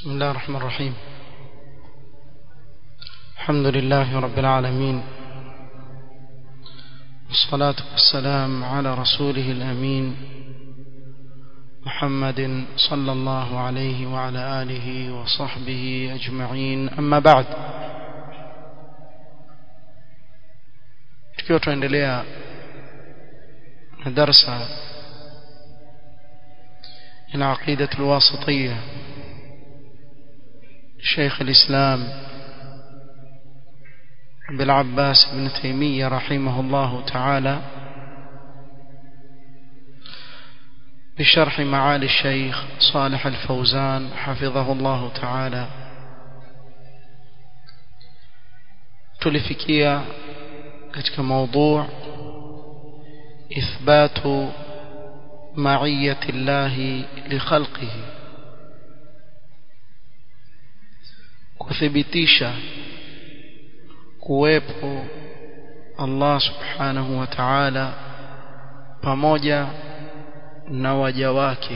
بسم الله الرحمن الرحيم الحمد لله رب العالمين والصلاة والسلام على رسوله الأمين محمد صلى الله عليه وعلى آله وصحبه أجمعين أما بعد tukiwa tunaendelea na darsa العقيدة الواسطية شيخ الإسلام بالعباس بن تيمية رحمه الله تعالى بشرح معالي الشيخ صالح الفوزان حفظه الله تعالى تلفكيا katika موضوع إثبات معية الله لخلقه kuthibitisha kuwepo Allah subhanahu wa ta'ala pamoja na waja wake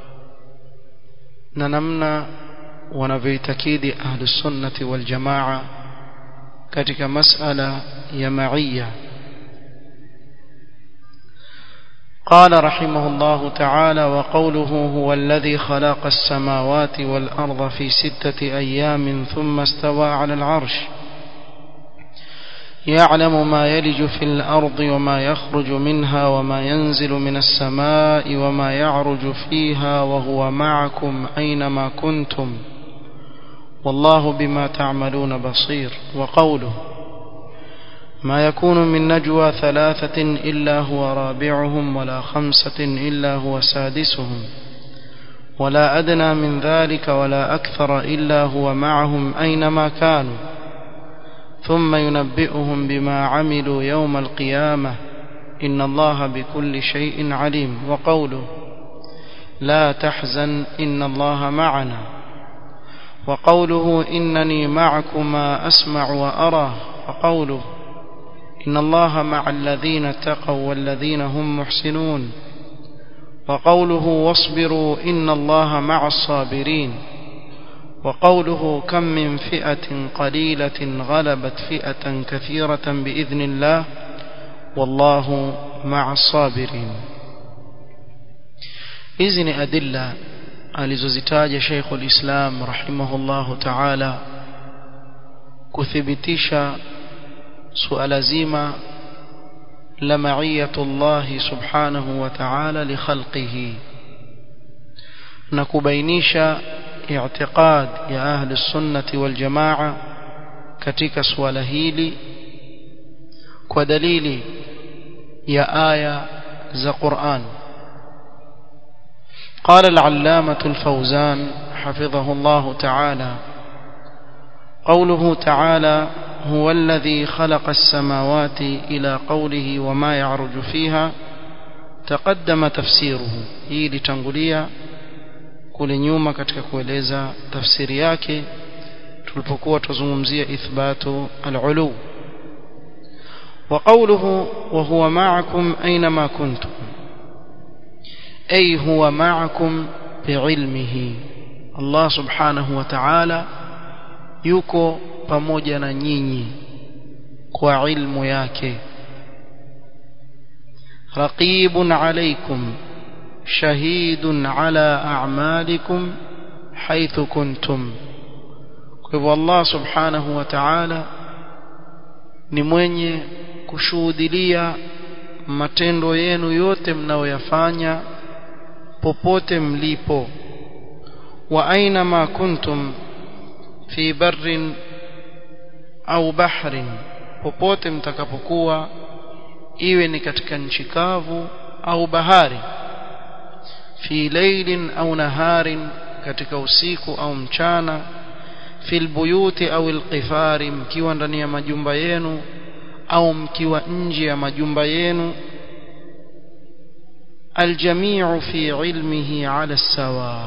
na namna wanavyoitakidi ahli sunnati wal jamaa katika masala ya ma'iyya قال رحمه الله تعالى وقوله هو الذي خلق السماوات والأرض في ستة أيام ثم استوى على العرش يعلم ما يلج في الأرض وما يخرج منها وما ينزل من السماء وما يعرج فيها وهو معكم أينما كنتم والله بما تعملون بصير وقوله ما يكون من نجوى ثلاثة إلا هو رابعهم ولا خمسة إلا هو سادسهم ولا أدنى من ذلك ولا أكثر إلا هو معهم أينما كانوا ثم ينبئهم بما عملوا يوم القيامة إن الله بكل شيء عليم وقوله لا تحزن إن الله معنا وقوله إنني معكما أسمع وأرى وقوله إن الله مع الذين اتقوا والذين هم محسنون وقوله واصبروا إن الله مع الصابرين وقوله كم من فئة قليلة غلبت فئة كثيرة بإذن الله والله مع الصابرين إذن أدلة alizozitaja Sheikh al-Islam rahimahullahu ta'ala kuthibitisha suala zima la ma'iyatullah subhanahu wa ta'ala li khalqihi na kubainisha i'tiqad ya ahli sunnati wal jamaa katika suala hili kwa dalili ya aya za Qur'an قال العلامة الفوزان حفظه الله تعالى قوله تعالى هو الذي خلق السماوات إلى قوله وما يعرج فيها تقدم تفسيره hii litangulia kule nyuma katika kueleza tafsiri yake tulipokuwa tuzungumzia ithbatu al-ulu وقوله وهو معكم أينما كنتم أي هو معكم بعلمه الله سبحانه وتعالى yuko pamoja na nyinyi kwa ilmu yake raqibun alaykum shahidun ala a'malikum haythu kuntum kwa hivyo Allah subhanahu wa ta'ala ni mwenye kushuhudilia matendo yenu yote mnayoyafanya popote mlipo wa aina ma kuntum fi barrin au bahrin popote mtakapokuwa iwe ni katika nchi kavu au bahari fi laylin au naharin katika usiku au mchana fil buyuti au alqifari mkiwa ndani ya majumba yenu au mkiwa nje ya majumba yenu aljamiu fi ilmihi ala sawa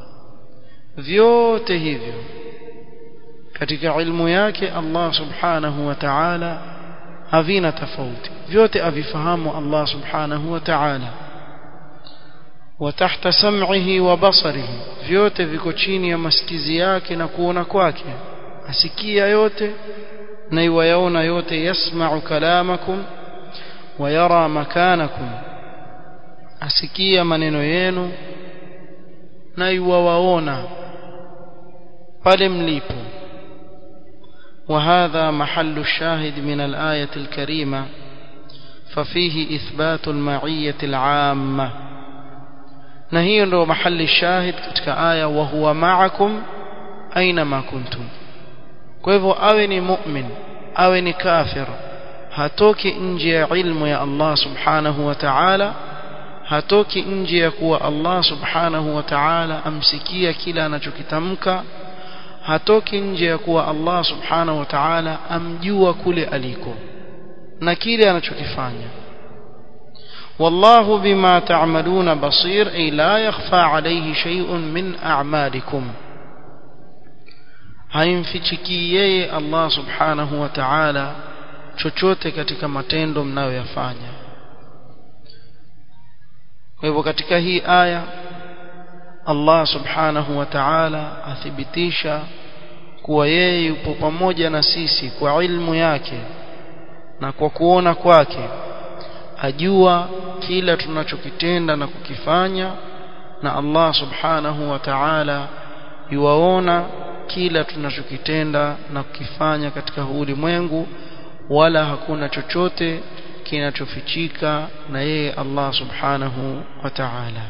vyote hivyo katika ilmu yake Allah subhanahu wa ta'ala havina tofauti vyote avifahamu Allah subhanahu wa ta'ala wa tahta sam'ihi wa basarihi vyote viko chini ya masikizi yake na kuona kwake asikia yote na iwayaona yote yasma'u kalamakum wa yara makanakum asikia maneno yenu na iwawaona pale mlipo وهذا محل الشاهد من الآية الكريمة ففيه إثبات المعية العامة نهي ndo محل الشاهد katika aya wa huwa ma'akum aina kuntum kwa hivyo awe ni mu'min awe ni kafir hatoki nje ya ilmu ya Allah subhanahu wa ta'ala hatoki nje ya kuwa Allah subhanahu wa ta'ala amsikia kila anachokitamka hatoki nje ya kuwa Allah subhanahu wa ta'ala amjua kule aliko na kile anachokifanya والله بما تعملون بصير أي لا يخفى عليه شيء من أعمالكم haimfichiki yeye Allah subhanahu wa ta'ala chochote katika matendo mnayoyafanya kwa hivyo katika hii aya Allah subhanahu wa ta'ala athibitisha kuwa yeye yupo pamoja na sisi kwa ilmu yake na kwa kuona kwake ajua kila tunachokitenda na kukifanya na Allah subhanahu wa ta'ala yuwaona kila tunachokitenda na kukifanya katika ulimwengu wala hakuna chochote kinachofichika na yeye Allah subhanahu wa ta'ala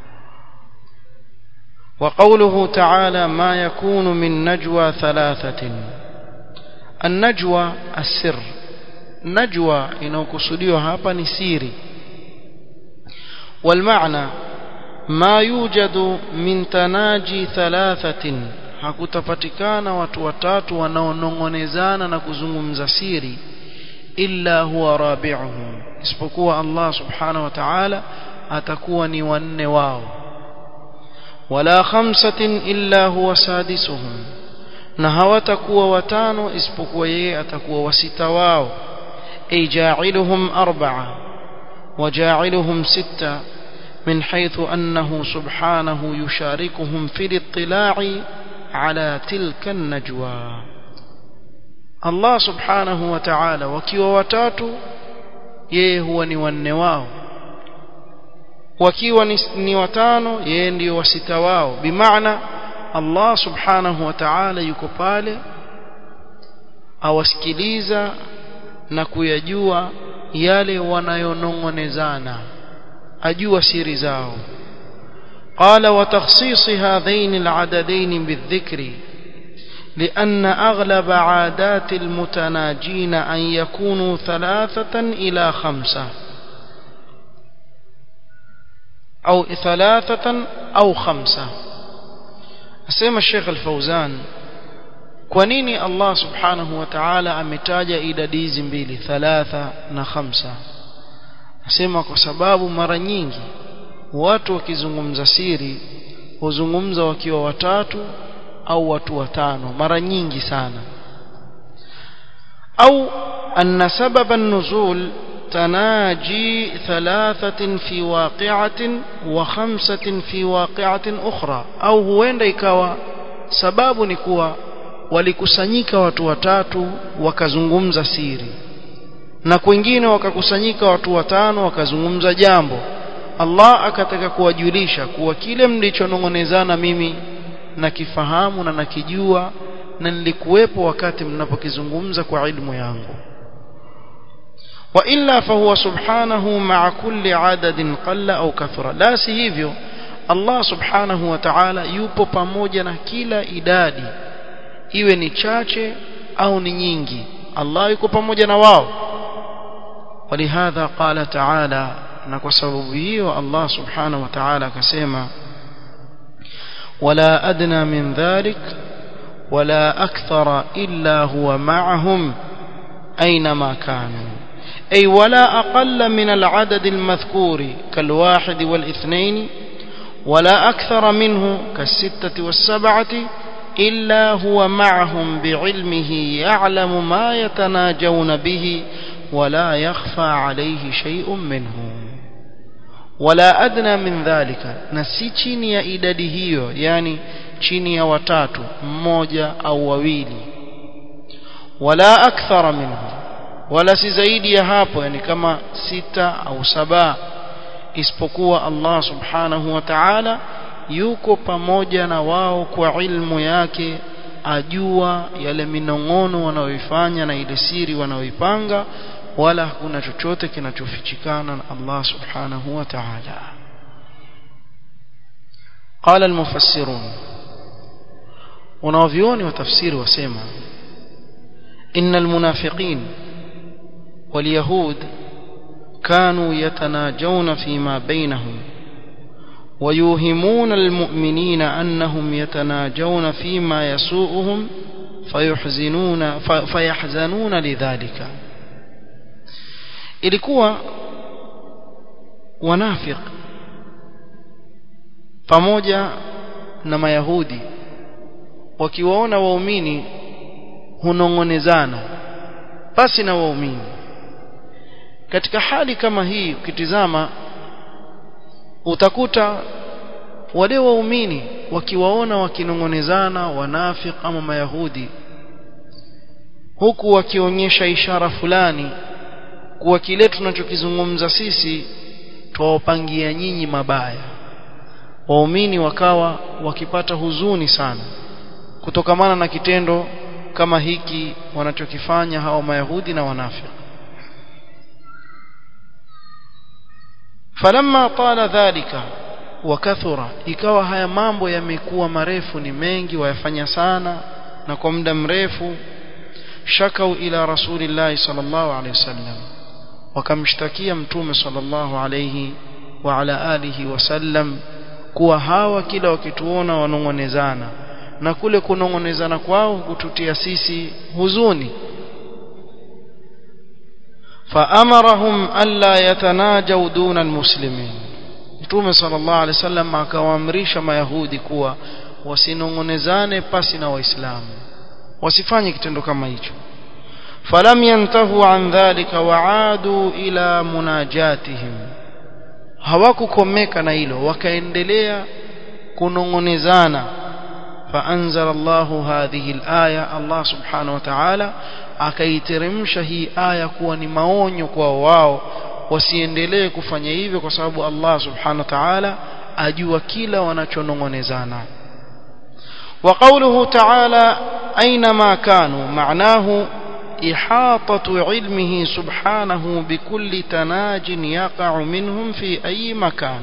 وقوله تعالى ما يكون من نجوى ثلاثة النجوى السر نجوى inayokusudiwa hapa ni siri والمعنى ما يوجد من تناجي ثلاثة hakutapatikana watu watatu wanaonongonezana na kuzungumza siri illa huwa rabi'uhum isipokuwa Allah subhanahu wa ta'ala atakuwa ni wanne wao wala khamsatin illa huwa sadisuhum na hawatakuwa watano isipokuwa yeye atakuwa wasita wao ay ja'iluhum arba'a wa ja'iluhum sitta من حيث أنه سبحانه يشاركهم في الاطلاع على تلك النجوى الله سبحانه وتعالى wakiwa watatu yeye huwa ni wanne wao wakiwa ni, ni watano yeye ndio wasita wao bimaana Allah subhanahu wa ta'ala yuko pale awasikiliza na kuyajua yale wanayonongonezana ajua siri zao قال وتخصيص هذين العددين بالذكر لأن أغلب عادات المتناجين أن يكونوا ثلاثة إلى خمسة أو ثلاثة أو خمسة أسمى الشيخ الفوزان كونيني الله سبحانه وتعالى أمتاج إلى ديز mbili ثلاثة na خمسة أسمى كسباب mara nyingi watu wakizungumza siri huzungumza wakiwa watatu au watu watano mara nyingi sana au anna sababa nuzul تناجي ثلاثة في واقعة وخمسة في واقعة أخرى أو huenda ikawa sababu ni kuwa walikusanyika watu watatu wakazungumza siri na kwingine wakakusanyika watu watano wakazungumza jambo Allah akataka kuwajulisha kuwa kile mlichonong'onezana mimi nakifahamu na nakijua na nilikuwepo wakati mnapokizungumza kwa ilmu yangu وإلا فهو سبحانه مع كل عدد قل أو كثر لا سيهيفيو الله سبحانه وتعالى yupo pamoja na kila idadi iwe ni chache au ni nyingi Allah yuko pamoja na wao ولهذا قال تعالى na kwa sababu hiyo Allah subhanahu wa ta'ala akasema wala adna min dhalik wala akthara illa huwa ma'ahum أينما كانوا أي ولا أقل من العدد المذكور كالواحد والاثنين ولا أكثر منه كالستة والسبعة إلا هو معهم بعلمه يعلم ما يتناجون به ولا يخفى عليه شيء منه wala adna min dhalika na si chini ya idadi hiyo yani chini ya watatu mmoja au wawili wala akthara minhu wala si zaidi ya hapo yani kama sita au saba isipokuwa Allah subhanahu wa ta'ala yuko pamoja na wao kwa ilmu yake ajua yale minong'ono wanaoifanya na ile siri wanaoipanga wala hakuna chochote kinachofichikana na Allah subhanahu wa ta'ala قال المفسرون wanaovioni wa tafsiri wasema إن المنافقين واليهود كانوا يتناجون فيما بينهم ويوهمون المؤمنين أنهم يتناجون فيما يسوءهم فيحزنون فيحزنون لذلك ilikuwa wanafiq pamoja na mayahudi wakiwaona waumini hunong'onezana basi na waumini katika hali kama hii ukitizama utakuta wale waumini wakiwaona wakinong'onezana wanafik ama mayahudi huku wakionyesha ishara fulani kuwa kile tunachokizungumza sisi twawapangia nyinyi mabaya waumini wakawa wakipata huzuni sana kutokamana na kitendo kama hiki wanachokifanya hawa mayahudi na wanafiki falamma tala dhalika wakathura ikawa haya mambo yamekuwa marefu ni mengi wayafanya sana na kwa muda mrefu shakau ila rasulillahi sallallahu alaihi wasallam wakamshtakia mtume sallallahu alaihi wa ala alihi wasallam kuwa hawa kila wakituona wanong'onezana na kule kunong'onezana kwao kututia sisi huzuni فأمرهم ألا يتناجوا دون المسلمين Mtume sallallahu alaihi wasallam akawaamrisha mayahudi kuwa wasinong'onezane pasi na waislamu wasifanye kitendo kama hicho falam yantahu an dhalika waadu ila munajatihim hawakukomeka na hilo wakaendelea kunong'onezana فأنزل الله هذه الآية الله سبحانه وتعالى akaiteremsha hii aya kuwa ni maonyo kwa wao wasiendelee kufanya hivyo kwa sababu Allah subhanahu wa ta'ala ajua kila wanachonong'onezana وقوله تعالى أينما كانوا معناه إحاطة علمه سبحانه بكل تناج يقع منهم في أي مكان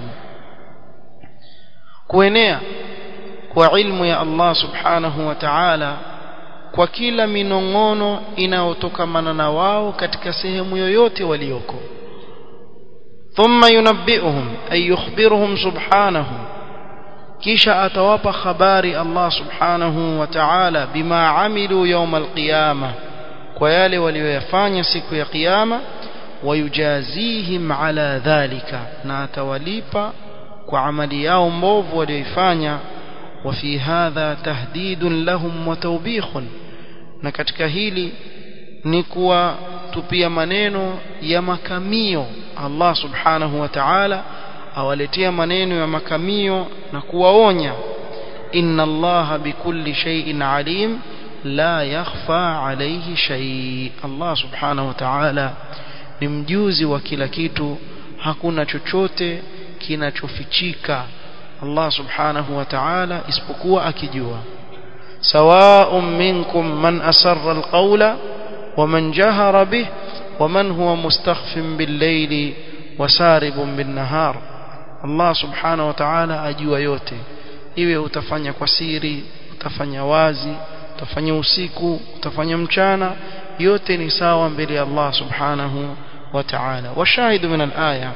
كوينيا kwa ilmu ya Allah subhanahu wa ta'ala kwa kila minong'ono inayotokamana na wao katika sehemu yoyote walioko thumma yunabbi'uhum ay yukhbiruhum subhanahu kisha atawapa habari Allah subhanahu wa ta'ala bima amilu yawm alqiyama kwa yale walioyafanya siku ya kiyama wayujazihim ala dhalika na atawalipa kwa amali yao mbovu walioifanya وفي هذا تهديد لهم وتوبيخ na katika hili ni kuwa tupia maneno ya makamio Allah subhanahu wa ta'ala awaletea maneno ya makamio na kuwaonya inna Allah bikulli shay'in alim la yakhfa alayhi shay Allah subhanahu wa ta'ala ni mjuzi wa kila kitu hakuna chochote kinachofichika Allah subhanahu wa ta'ala isipokuwa akijua sawa'un minkum man asarra alqawla wa man jahara bih wa man huwa mustakhfin bil-layli wa saribun bin-nahar Allah subhanahu wa ta'ala ajua yote iwe utafanya kwa siri utafanya wazi utafanya usiku utafanya mchana yote ni sawa mbele ya Allah subhanahu wa ta'ala washahidu min al-aya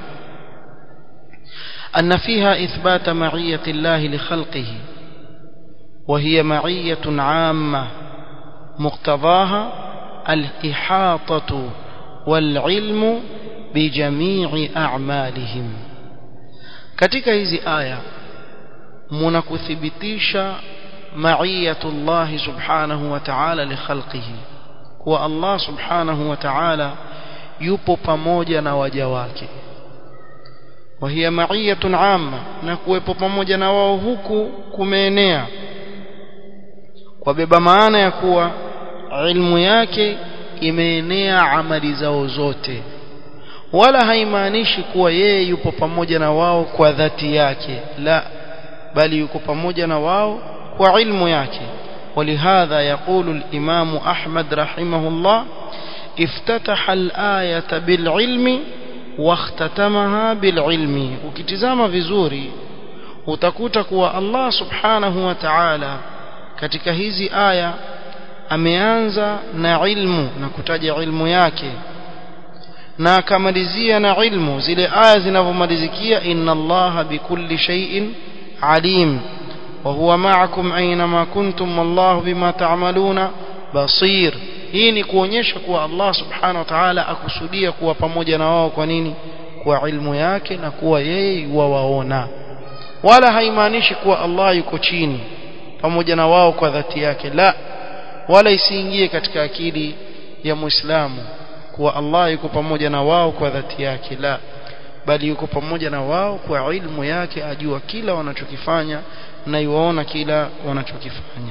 أن فيها إثبات معية الله لخلقه وهي معية عامة مقتضاها الإحاطة والعلم بجميع أعمالهم katika hizi aya mnakuthibitisha maiyatu Allah subhanahu wa ta'ala li khalqihi kuwa Allah subhanahu wa ta'ala yupo pamoja na waja wake وهي معية عامة نكوepo pamoja na wao huku kumeenea kwa maana ya kuwa ilmu yake imeenea amali zao zote wala haimaanishi kuwa yeye yupo pamoja na wao kwa dhati yake la bali yuko pamoja na wao kwa ilmu yake ولهذا يقول الإمام أحمد رحمه الله افتتح الآية بالعلم واختتمها بالعلم ukitizama vizuri utakuta kuwa Allah subhanahu wa ta'ala katika hizi aya ameanza na ilmu na kutaja ilmu yake na akamalizia na ilmu zile aya zinavyomalizikia inna allaha bikulli shay'in alim wa huwa ma'akum aynama kuntum wallahu bima ta'maluna basir hii ni kuonyesha kuwa Allah subhanahu wa ta'ala akusudia kuwa pamoja na wao kwa nini kwa ilmu yake na kuwa yeye wawaona wala haimaanishi kuwa Allah yuko chini pamoja na wao kwa dhati yake la wala isiingie katika akili ya muislamu kuwa Allah yuko pamoja na wao kwa dhati yake la bali yuko pamoja na wao kwa ilmu yake ajua kila wanachokifanya na yuwaona kila wanachokifanya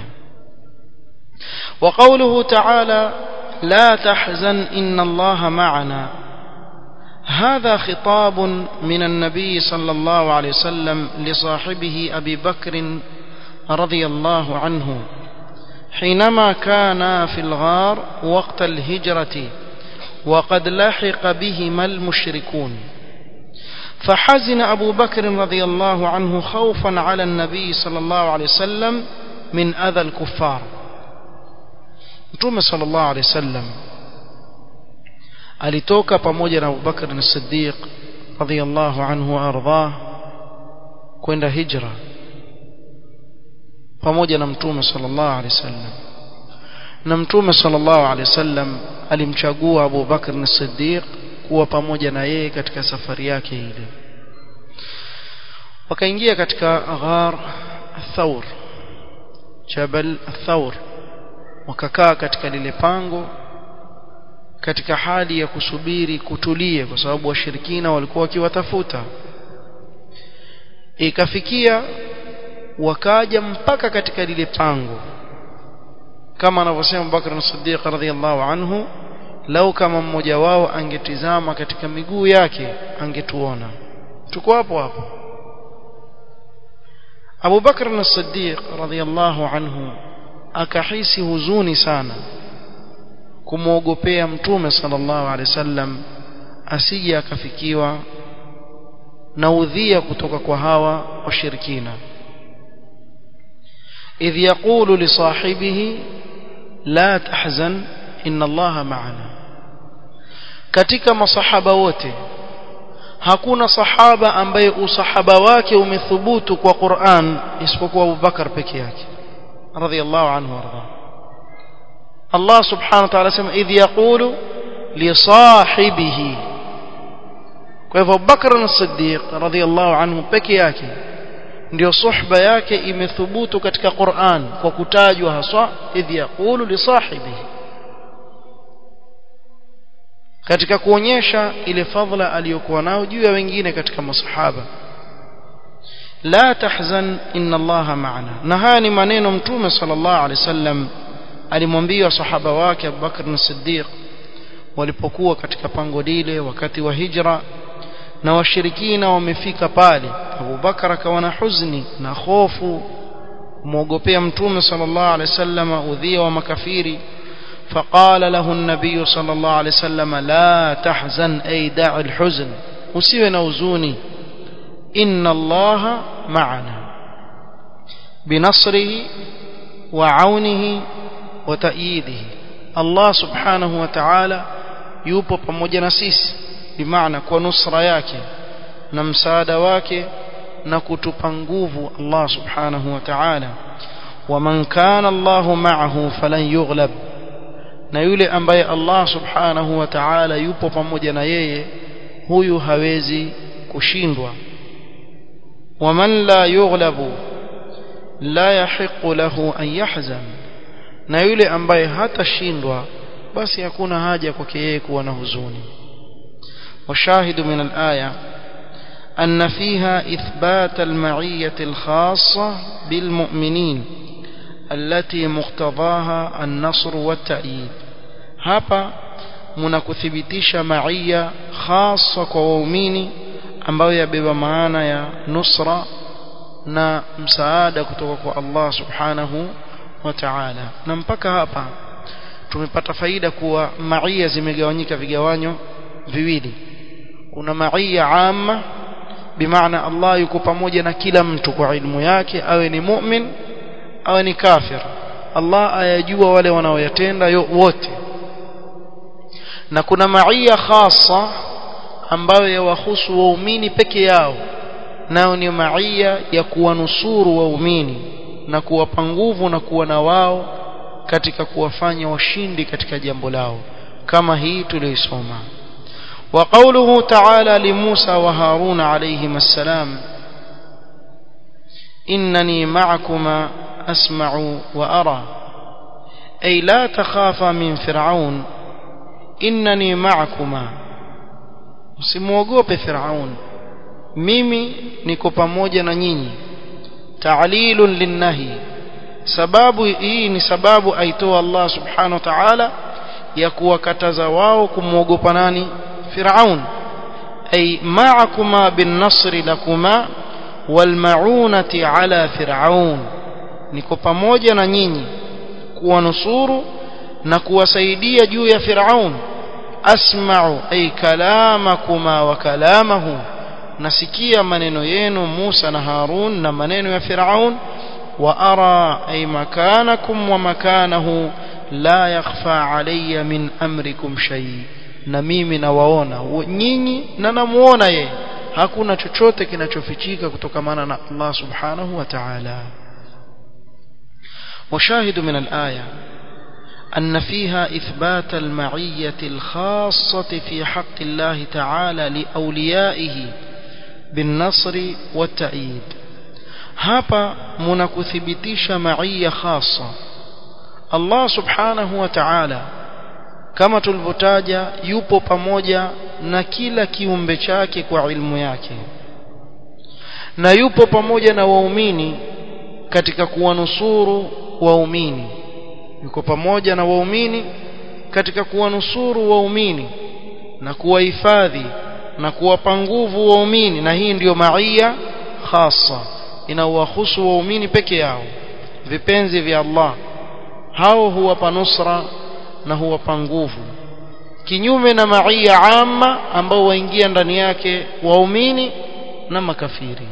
وقوله تعالى لا تحزن إن الله معنا هذا خطاب من النبي صلى الله عليه وسلم لصاحبه أبي بكر رضي الله عنه حينما كان في الغار وقت الهجرة وقد لحق بهما المشركون فحزن أبو بكر رضي الله عنه خوفا على النبي صلى الله عليه وسلم من أذى الكفار Mtume sallallahu alaihi wasallam alitoka pamoja na Abubakar as-Siddiq radhiyallahu anhu ardhah kwenda hijra pamoja na Mtume sallallahu alaihi wasallam na Mtume sallallahu alaihi wasallam alimchagua Abu Bakr as-Siddiq kuwa pamoja na yeye katika safari yake ile wakaingia katika ghar Thawr Jabal Thawr wakakaa katika lile pango katika hali ya kusubiri kutulie kwa sababu washirikina walikuwa wakiwatafuta ikafikia wakaja mpaka katika lile pango kama anavyosema Bakr as-Siddiq radhiyallahu anhu lau kama mmoja wao angetizama katika miguu yake angetuona tuko hapo hapo Abu Bakr as-Siddiq radhiyallahu anhu akahisi huzuni sana kumwogopea mtume sallallahu alaihi wasallam asije akafikiwa na udhia kutoka kwa hawa washirikina idh yaqulu li sahibihi la tahzan inna allaha ma'ana katika masahaba wote hakuna sahaba ambaye usahaba wake umethubutu kwa Qur'an isipokuwa Abu Bakar peke yake رضي الله عنه وارضاه الله سبحانه وتعالى سمع إذ يقول لصاحبه كيف بكر الصديق رضي الله عنه peke yake ndio suhba yake imethubutu katika Qur'an kwa kutajwa haswa idh yaqulu li sahibihi katika kuonyesha ile fadhila aliyokuwa nao juu ya wengine katika masahaba la tahzan inna allaha ma'ana na haya ni maneno mtume sallallahu alaihi wasallam alimwambia sahaba wake Abu Bakr as-Siddiq walipokuwa katika pango lile wakati wa hijra na washirikina wamefika pale Abu Bakar akawa na huzuni na hofu kumwogopea mtume sallallahu alaihi wasallam udhia wa makafiri فقال له النبي صلى الله عليه وسلم لا تحزن أي دع الحزن usiwe huzuni إن الله معنا بنصره وعونه وتأييده الله سبحانه وتعالى yupo pamoja na sisi bimaana kwa nusra yake na msaada wake na kutupa nguvu Allah subhanahu wa ta'ala waman kana Allahu ma'ahu falan yughlab na yule ambaye Allah subhanahu wa ta'ala yupo pamoja na yeye huyu hawezi kushindwa waman la yughlabu la yahiqu lahu an yahzan na yule ambaye hatashindwa basi hakuna haja kwake yeye kuwa na huzuni washahidu min al-aya أن فيها إثبات المعية الخاصة بالمؤمنين التي مقتضاها النصر والتأييد hapa mnakuthibitisha maia khasa kwa waumini ambayo yabeba maana ya nusra na msaada kutoka kwa Allah subhanahu wa ta'ala na mpaka hapa tumepata faida kuwa maia zimegawanyika vigawanyo viwili kuna maia amma bimaana Allah yuko pamoja na kila mtu kwa ilmu yake awe ni mu'min awe ni kafir Allah ayajua wale wanaoyatenda wote na kuna maia khasa ambayo yawahusu waumini peke yao nao ni maia ya kuwanusuru waumini na kuwapa nguvu na kuwa na wao katika kuwafanya washindi katika jambo lao kama hii tuliyoisoma وقوله تعالى لموسى وهارون عليهما السلام إنني معكما أسمع وأرى أي لا تخافا من فرعون إنني معكما msimwogope Firaun mimi niko pamoja na nyinyi ta'lilun linnahi sababu hii ni sababu aitoa Allah subhanahu wa ta'ala ya kuwakataza wao kumwogopa nani Firaun ay ma'akuma bin nasri lakuma wal ma'unati ala Firaun niko pamoja na nyinyi kuwanusuru na kuwasaidia juu ya Firaun asma'u ay kalamakuma wa kalamahu nasikia maneno yenu Musa na Harun na maneno ya Firaun wa ara ay makanakum wa makanahu la yakhfa alayya min amrikum shay na mimi nawaona nyinyi na namuona yeye hakuna chochote kinachofichika kutokamana na Allah subhanahu wa ta'ala وشاهد من الآية أن فيها إثبات المعية الخاصة في حق الله تعالى لأوليائه بالنصر والتأييد hapa mnakuthibitisha maia khasa Allah subhanahu wa ta'ala kama tulivyotaja yupo pamoja na kila kiumbe chake kwa ilmu yake na yupo pamoja na waumini katika kuwanusuru waumini yuko pamoja na waumini katika kuwanusuru waumini na kuwahifadhi na kuwapa nguvu waumini na hii ndiyo maia khasa inawahusu waumini peke yao vipenzi vya Allah hao huwapa nusra na huwapa nguvu kinyume na maia amma ambao waingia ndani yake waumini na makafiri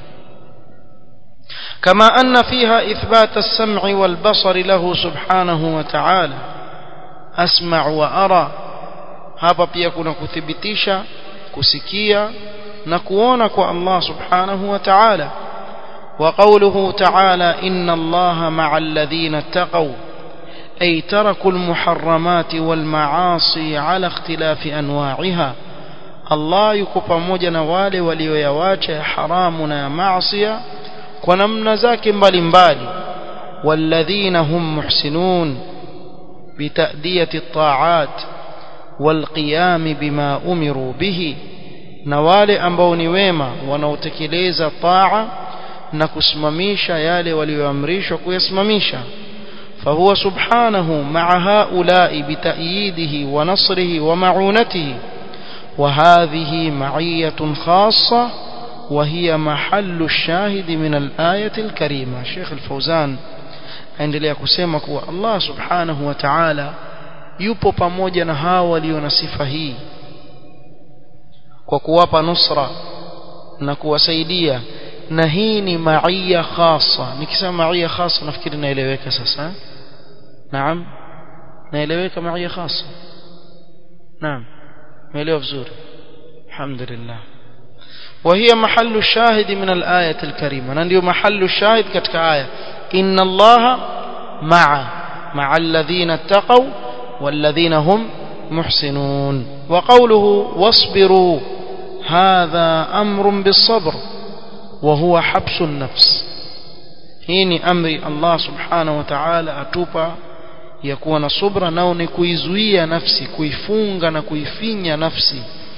كما أن فيها إثبات السمع والبصر له سبحانه وتعالى أسمع وأرى hapa pia kuna kuthibitisha kusikia na kuona kwa Allah subhanahu wa ta'ala wa qawluhu ta'ala inna Allaha ma'al ladhina ittaqaw ay taraku al-muharramati wal ma'asi ala ikhtilafi anwa'iha Allah yuko pamoja na wale walioyawacha haramu na maasiya kwa namna zake mbalimbali walladhina hum muhsinun bitadiyati at-ta'at والقيام بما أمروا به na wale ambao ni wema wanaotekeleza taa na kusimamisha yale walioamrishwa kuyasimamisha fahuwa subhanahu ma'a haula'i bita'yidihi wa nasrihi wa ma'unatihi wa hadhihi ma'iyatun khassa wa hiya mahallu ash-shahid min al-ayati al-karima Sheikh al-Fawzan aendelea kusema kuwa Allah subhanahu wa ta'ala yupo pamoja na hao walio na sifa hii kwa kuwapa nusra na kuwasaidia na hii ni maia khasa nikisema maia khasa nafikiri naeleweka sasa naam naeleweka maia khasa naam naelewa vizuri alhamdulillah وهي محل الشاهد من الآية الكريمة نندي محل الشاهد كتك آية إن الله مع مع الذين اتقوا والذين هم محسنون وقوله واصبروا هذا أمر بالصبر وهو حبس النفس هيني أمر الله سبحانه وتعالى أتوبا يكون صبرا نوني كويزوية نفسي كويفونغ نكويفينيا نفسي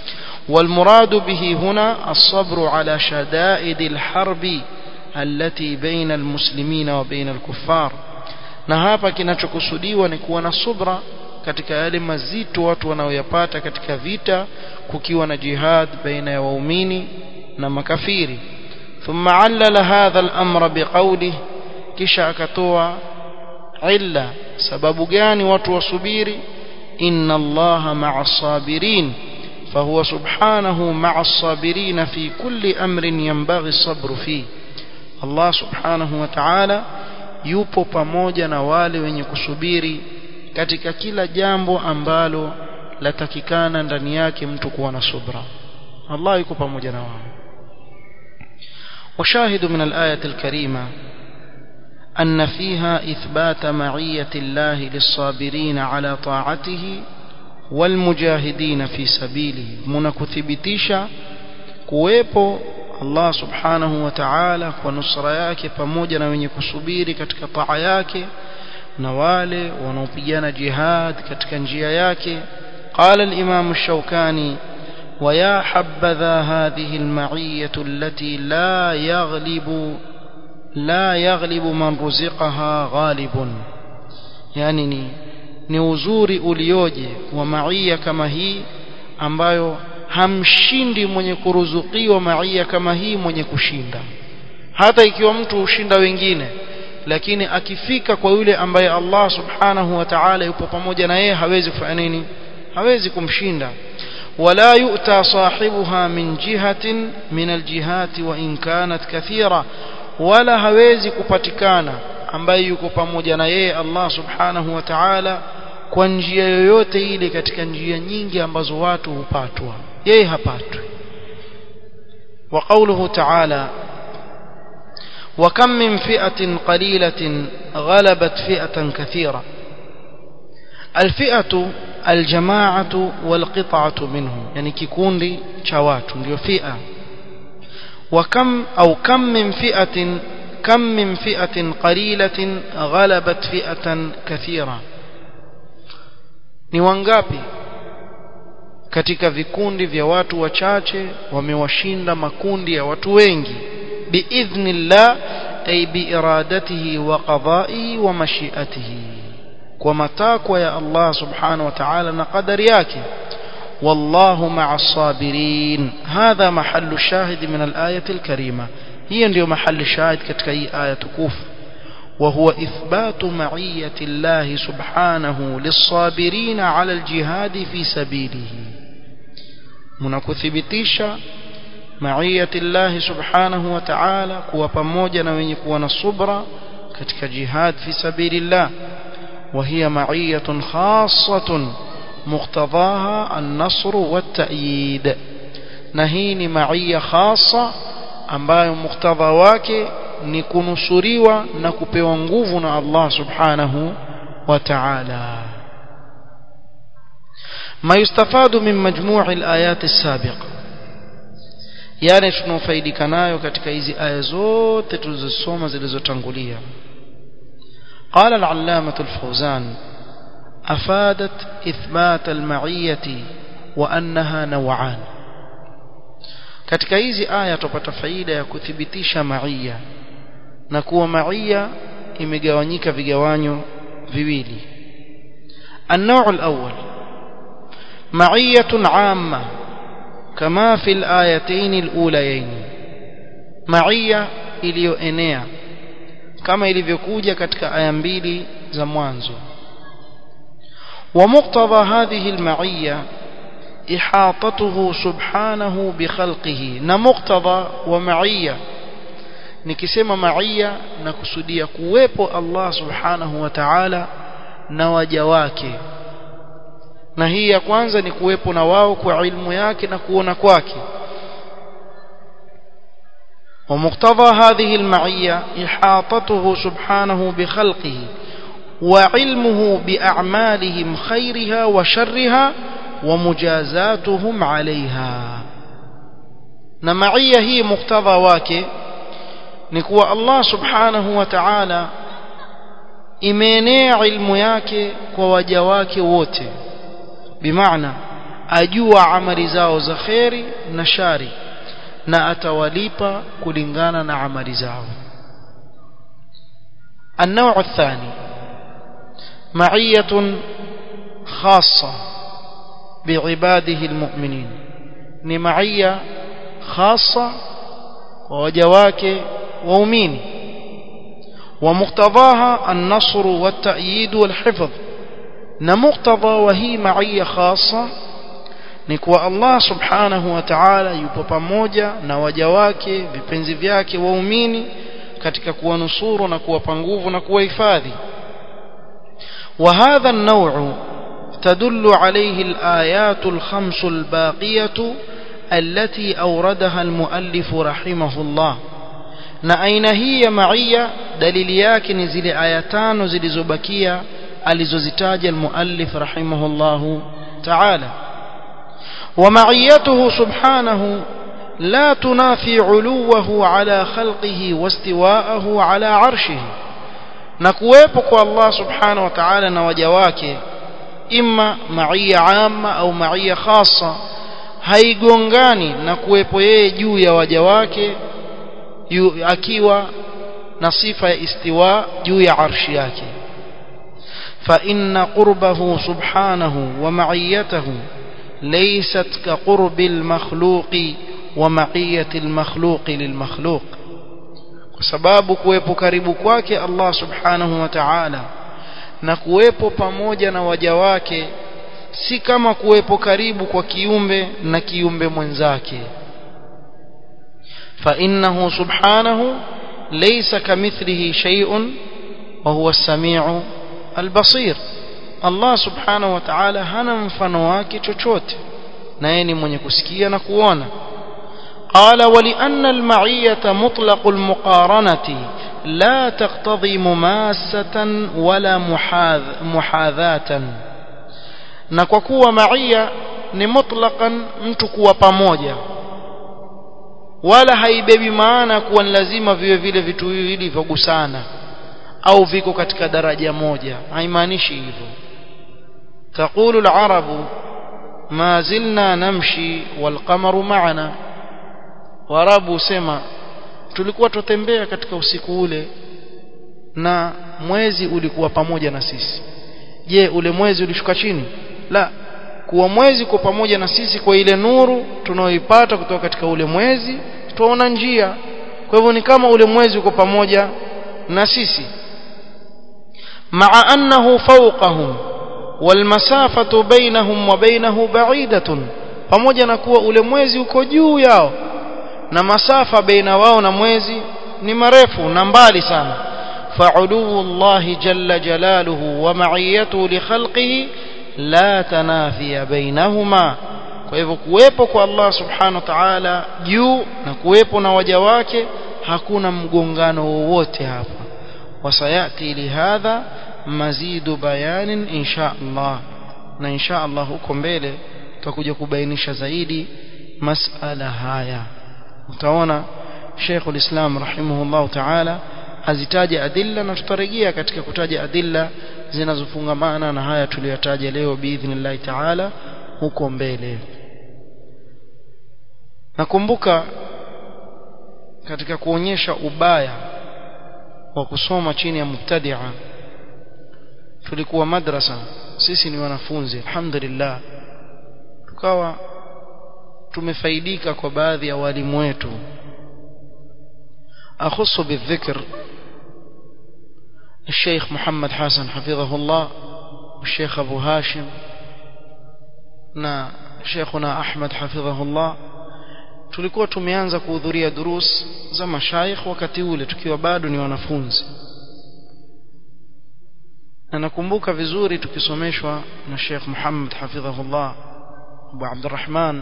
والمراد به هنا الصبر على شدائد الحرب التي بين المسلمين وبين الكفار na hapa kinachokusudiwa ni kuwa na subra katika yale mazito watu wanaoyapata katika vita kukiwa na jihad baina ya waumini na makafiri ثم علل هذا الأمر بقوله kisha akatoa illa sababu gani watu wasubiri inna allaha ma'a sabirin فهو سبحانه مع الصابرين في كل أمر ينبغي الصبر فيه الله سبحانه وتعالى yupo pamoja na wale wenye kusubiri katika kila jambo ambalo latakikana ndani yake mtu kuwa na subra Allah yuko pamoja na wao وشاهد من الآية الكريمة أن فيها إثبات معية الله للصابرين على طاعته والمجاهدين في سبيله منكثبتيشا kuwepo Allah subhanahu wa ta'ala kwa nusra yake pamoja na wenye kusubiri katika taa yake na wale wanaopigana jihad katika njia yake قال الإمام الشوكاني ويا حبذا هذه المعية التي لا يغلب لا يغلب من رزقها غالب يعني ni, ni uzuri ulioje wa maia kama hii ambayo hamshindi mwenye kuruzukiwa maia kama hii mwenye kushinda hata ikiwa mtu hushinda wengine lakini akifika kwa yule ambaye Allah subhanahu wa ta'ala yupo pamoja na yeye hawezi kufanya nini hawezi kumshinda ولا يؤتى صاحبها من جهة من الجهات وإن كانت كثيرة ولا hawezi kupatikana ambaye yuko pamoja na yeye Allah subhanahu wa ta'ala kwa njia yoyote ile katika njia nyingi ambazo watu hupatwa yeye hapatwi وقوله تعالى وكم من فئة قليلة غلبت فئة كثيرة الفئة الجماعة والقطعة منهم يعني كيكوندي شوات ndio فئة وكم أو كم من فئة كم من فئة قليلة غلبت فئة كثيرة ni wangapi katika vikundi vya watu wachache wamewashinda makundi ya watu wengi biidhnillah ay biiradatihi wa qada'ihi wa mashi'atihi kwa matakwa ya Allah subhanahu wa ta'ala na qadari yake والله مع الصابرين هذا محل الشاهد من الآية الكريمة هي ndio محل الشاهد katika hii aya tukufu وهو إثبات معية الله سبحانه للصابرين على الجهاد في سبيله منكثبتيشا معية الله سبحانه وتعالى كوا pamoja na wenye kuwa na subra katika jihad fi sabilillah وهي معية خاصة مقتضاها النصر والتأييد نهين معية خاصة ambayo muktadha wake ni kunusuriwa na kupewa nguvu na Allah subhanahu wa ta'ala ما يستفاد من مجموع الآيات السابقة yani tunafaidika nayo katika hizi aya zote tulizosoma zilizotangulia قال العلامة الفوزان أفادت إثبات المعية وأنها نوعان katika hizi aya tupata faida ya kuthibitisha maia na kuwa maia imegawanyika vigawanyo viwili النوع الأول معية عامة كما في الآيتين الأوليين معية iliyoenea kama ilivyokuja katika aya mbili za mwanzo ومقتضى هذه المعية إحاطته سبحانه بخلقه نمقتضى ومعية nikisema maia na kusudia kuwepo Allah subhanahu wa ta'ala na waja wake na hii ya kwanza ni kuwepo na wao kwa ilmu yake na kuona kwake ومقتضى هذه المعية إحاطته سبحانه بخلقه وعلمه بأعمالهم خيرها وشرها ومجازاتهم عليها نمعية هي مقتضى واكي نكوى الله سبحانه وتعالى imeenea ilmu yake kwa waja wake wote bimaana ajua amali zao za kheri na shari na atawalipa kulingana na amali zao النوع الثاني معية خاصة بعباده المؤمنين ni معية خاصة ووجواك وأمين ومقتضاها النصر والتأييد والحفظ نمقتضى وهي معية خاصة نكوى الله سبحانه وتعالى yupo pamoja na waja wake vipenzi vyake waumini katika kuwanusuru na kuwapa nguvu na kuwahifadhi وهذا النوع تدل عليه الآيات الخمس الباقية التي أوردها المؤلف رحمه الله na aina hii ya maia dalili yake ni zile aya tano zilizobakia alizozitaja almuallif rahimahullahu ta'ala wa ma'iyatuhu subhanahu la tunafi 'uluwahu 'ala khalqihi wastiwa'ahu 'ala 'arshihi na kuwepo kwa Allah subhanahu wa ta'ala na waja wake imma maia amma au maia khassa haigongani na kuwepo yeye juu ya waja wake yu, akiwa na sifa ya istiwa juu ya arshi yake فإن قربه سبحانه ومعيته ليست كقرب المخلوق ومعية المخلوق للمخلوق sababu kuwepo karibu kwake Allah subhanahu wa ta'ala na kuwepo pamoja na waja wake si kama kuwepo karibu kwa kiumbe na kiumbe mwenzake فإنه سبحانه ليس كمثله شيء وهو السميع البصير الله سبحانه وتعالى hana mfano wake chochote na yeye ni mwenye kusikia na kuona قال ولأن المعية مطلق المقارنة لا تقتضي مماسة ولا محاذ محاذاة na kwa kuwa maia ni mutlaqan mtu kuwa pamoja wala haibebi maana kuwa ni lazima viwe vile vitu viwili vyogusana au viko katika daraja moja haimaanishi hivyo تقول العرب ما زلنا نمشي والقمر معنا warabu sema tulikuwa tutembea katika usiku ule na mwezi ulikuwa pamoja na sisi je ule mwezi ulishuka chini la kuwa mwezi kwa pamoja na sisi kwa ile nuru tunaoipata kutoka katika ule mwezi tuona njia kwa hivyo ni kama ule mwezi uko pamoja na sisi maa annahu fawqahum walmasafatu bainahum wa bainahu ba'idatun pamoja na kuwa ule mwezi uko juu yao na masafa baina wao na mwezi ni marefu na mbali sana fa'uluwu Allah jalla jalaluhu wa ma'iyatuhu li khalqihi la tanafiya bainahuma kwa hivyo kuwepo kwa Allah subhanahu wa ta'ala juu na kuwepo na waja wake hakuna mgongano wowote hapa wasayati lihadha mazidu bayanin insha Allah na insha Allah huko mbele tutakuja kubainisha zaidi masala haya utaona Sheikh ulislam rahimahullah ta'ala azitaja adilla na tutarejea katika kutaja adilla zinazofungamana na haya tuliyotaja leo biidhnillah ta'ala huko mbele nakumbuka katika kuonyesha ubaya wa kusoma chini ya mubtadia tulikuwa madrasa sisi ni wanafunzi alhamdulillah tukawa tumefaidika kwa baadhi ya walimu wetu أخص بالذكر الشيخ محمد حسن حفظه الله والشيخ أبو هاشم na Sheikhuna Ahmad hafidhahullah tulikuwa tumeanza kuhudhuria durus za mashaikh wakati ule tukiwa bado ni wanafunzi na nakumbuka vizuri tukisomeshwa na Sheikh Muhammad hafidhahullah Abu Abdurrahman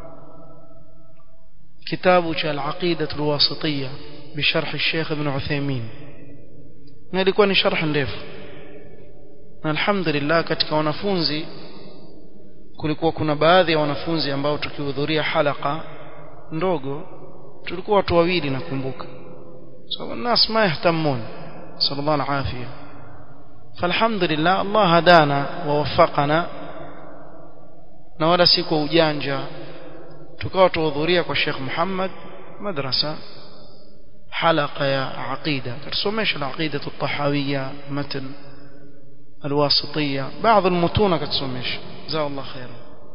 kitabu cha al-Aqida al-Wasitiyya بشرح الشيخ ابن عثيمين na ilikuwa ni sharh ndefu na alhamdulillah katika wanafunzi kulikuwa kuna baadhi ya wanafunzi ambao tukihudhuria halaka ndogo tulikuwa watu wawili nakumbuka so الناس ما يهتمون صلى الله العافيه فالحمد لله الله هدانا ووفقنا na wala si kwa ujanja tukawa tuhudhuria kwa Sheikh Muhammad madrasa حلقة يا عقيدة كتسميش العقيدة الطحاوية متن الواسطية بعض المتون كتسميش جزاه الله خيرا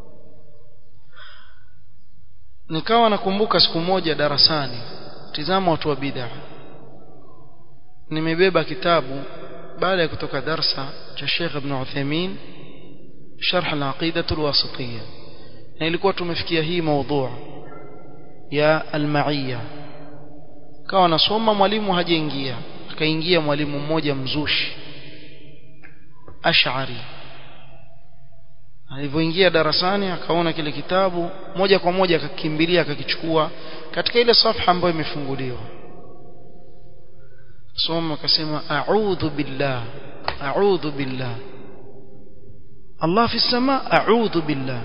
nikawa nakumbuka siku moja darasani tizama watu wa bid'a nimebeba kitabu baada ya kutoka darsa cha Sheikh Ibn Uthaymeen sharh al-aqidah al-wasitiyya na ilikuwa tumefikia hii mada ya al-ma'iyya kawa nasoma mwalimu hajaingia akaingia mwalimu mmoja mzushi ash'ari alivyoingia darasani akaona kile kitabu moja kwa moja akakimbilia akakichukua katika ile safha ambayo imefunguliwa soma akasema a'udhu billah a'udhu billah Allah fi sama a'udhu billah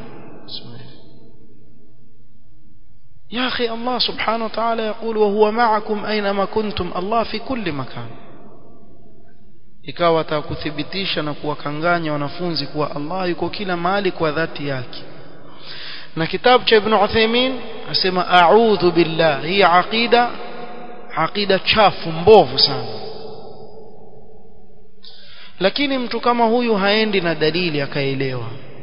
يا أخي الله سبحانه وتعالى يقول وهو معكم أينما كنتم الله في كل مكان ikawa atakuthibitisha na kuwakanganya wanafunzi kuwa Allah yuko kila mahali kwa dhati yake na kitabu cha Ibn Uthaymeen asema a'udhu billah hii aqida aqida chafu mbovu sana lakini mtu kama huyu haendi na dalili akaelewa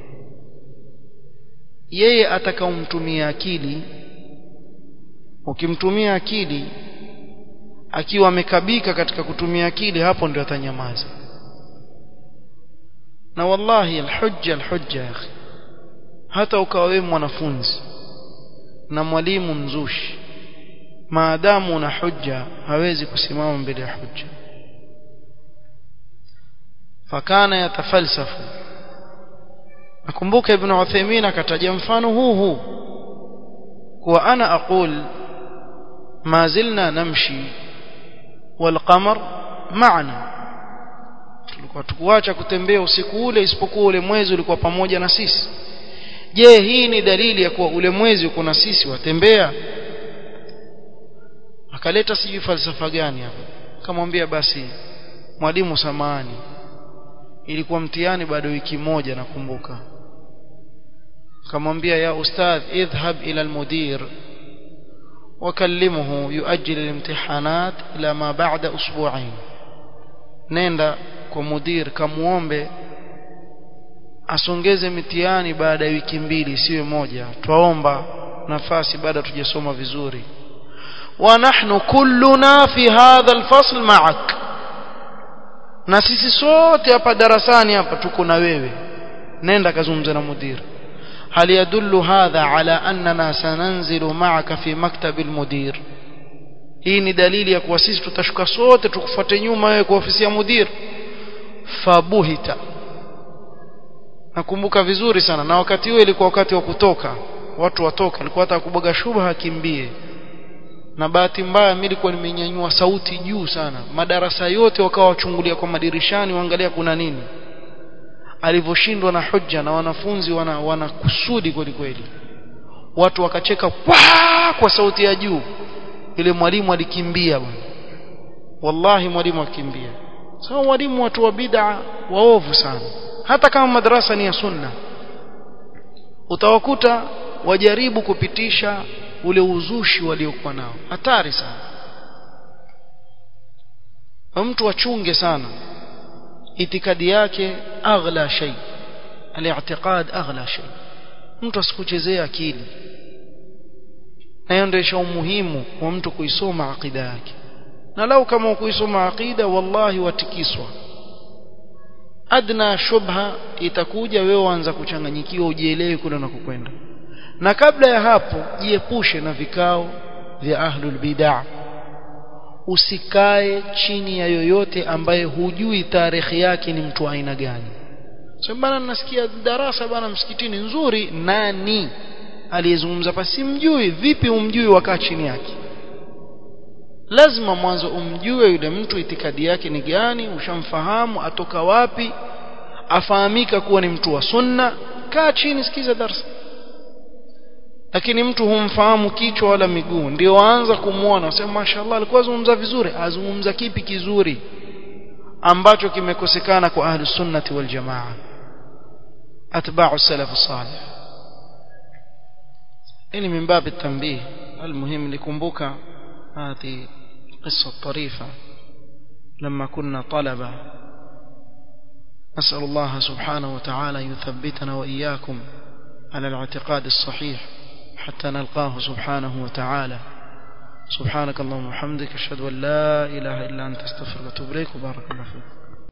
yeye atakaumtumia akili ukimtumia akili akiwa amekabika katika kutumia akili hapo ndio atanyamaza na wallahi alhujja alhujja ya akhi hata ukawa wewe mwanafunzi na mwalimu mzushi maadamu una hujja hawezi kusimama mbele ya hujja fakana yatafalsafu nakumbuka ibn Uthaymeen akataja mfano huu huu kuwa ana aqul ما زلنا نمشي والقمر معنا tulikuwa tukuacha kutembea usiku ule isipokuwa ule mwezi ulikuwa pamoja na sisi je hii ni dalili ya kuwa ule mwezi uko na sisi watembea akaleta sijui falsafa gani hapo akamwambia basi mwalimu samani ilikuwa mtihani bado wiki moja nakumbuka akamwambia ya ustadh idhhab ila almudir وكلمه يؤجل الامتحانات إلى ما بعد أسبوعين نenda kwa mudir kamuombe asongeze mitihani baada ya wiki mbili siwe moja twaomba nafasi baada tujasoma vizuri wa nahnu kulluna fi hadha alfasl ma'ak na sisi sote hapa darasani hapa tuko na wewe nenda kazungumza na mudir هل يدل هذا على أننا سننزل معك في مكتب المدير hii ni dalili ya kuwa sisi tutashuka sote tukufuate nyuma wewe kwa ofisi ya mudir fabuhita nakumbuka vizuri sana na wakati huo ilikuwa wakati wa kutoka watu watoka alikuwa hata kuboga shubha akimbie na bahati mbaya mimi nilikuwa nimenyanyua sauti juu sana madarasa yote wakawa wachungulia kwa madirishani waangalia kuna nini alivyoshindwa na hujja na wanafunzi wana, wana kusudi kweli kweli watu wakacheka kwa, kwa sauti ya juu ile mwalimu alikimbia bwana wallahi mwalimu akimbia sawa mwalimu watu wa bid'a waovu sana hata kama madrasa ni ya sunna utawakuta wajaribu kupitisha ule uzushi waliokuwa nao hatari sana mtu achunge sana itikadi yake aghla shay al-i'tiqad aghla shay mtu asikuchezee akili na hiyo ndio umuhimu wa mtu kuisoma akida yake na lau kama kuisoma akida wallahi watikiswa adna shubha itakuja wewe waanza kuchanganyikiwa ujielewe kule unakokwenda na kabla ya hapo jiepushe na vikao vya ahlul bid'ah usikae chini ya yoyote ambaye hujui tarehe yake ni mtu aina gani so bana nasikia darasa bana msikitini nzuri nani aliyezungumza pasi mjui vipi umjui wakaa chini yake lazima mwanzo umjue yule mtu itikadi yake ni gani ushamfahamu atoka wapi afahamika kuwa ni mtu wa sunna kaa chini sikiza darasa lakini mtu humfahamu kichwa wala miguu ndio waanza kumwona wasema mashaallah alikuwa azungumza vizuri azungumza kipi kizuri ambacho kimekosekana kwa ahli sunnati wal jamaa atba'u salaf salih يعني من باب التنبيه المهم لكمبك هذه قصة طريفة لما كنا طلبة نسأل الله سبحانه وتعالى يثبتنا وإياكم على الاعتقاد الصحيح حتى نلقاه سبحانه وتعالى سبحانك اللهم وبحمدك اشهد ان لا اله الا انت استغفرك واتوب اليك وبارك الله فيك